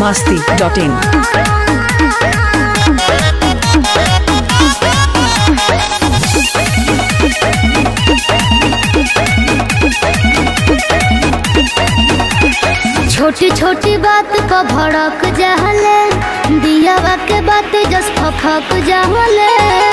masti.in. छोटी छोटी बात पर भड़क जाहले दियावा के बात जस फक जाहले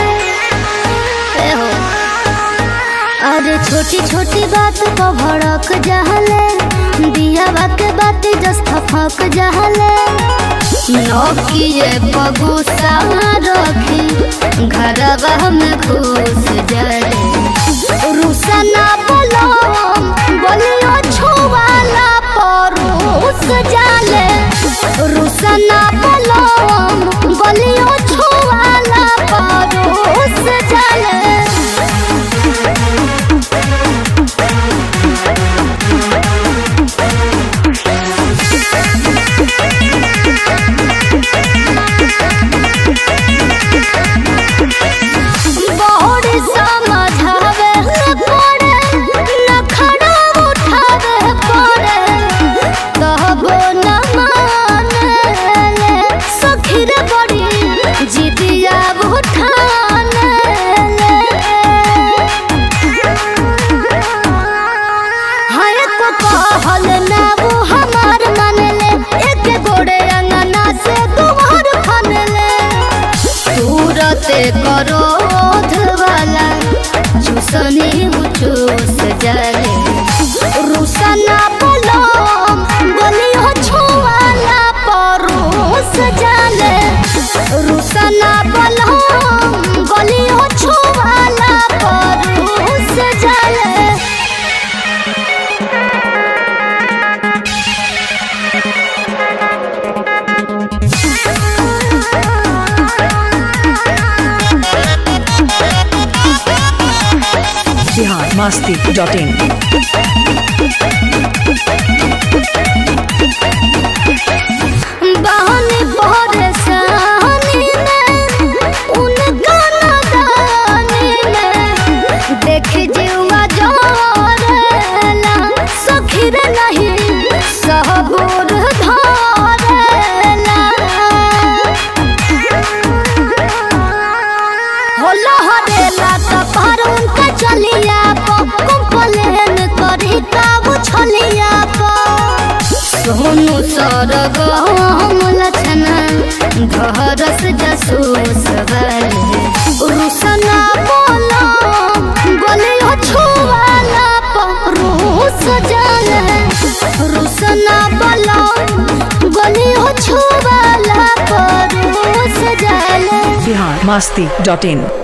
ए हो अरे छोटी छोटी बात पर भड़क जाहले दियावा के बात जस फक जाहले नौकिए बगुसा रखी घरवा में घुस जाले रुसना बोलो बोलियो छुवाला परोस जाले रुसना बोलो बोलियो छुवाला परोस जाले बड़ी समझावे पड़े नखरा उठावे पड़े कहबो न माने सखीर बड़ी जिदिया उठाने हर को कहल ना वो हमार मानले एक गोड़े अंगना से दुआर खनले सूरते करो वाला चूसनी चूस जले रुसना बोलो बोलियो छुआला परोस जले रुसना बोलो बोलियो छुआला परोस जले Bihar masti.in. बहनी परेशानी में उनका नदानी में देख जीवा जोरेला सखीर नहीं सहबूर धरेला होला हरेला त पर उनका चलिया पो कंप्लेन करी काबू छलिया पो सोनू सरग हम लछना धरस जसूस वाले रुसना बोलो बोलियो छुवाला परूस जाले रुसना बोलो बोलियो छुवाला परूस जाले Bihar masti.in.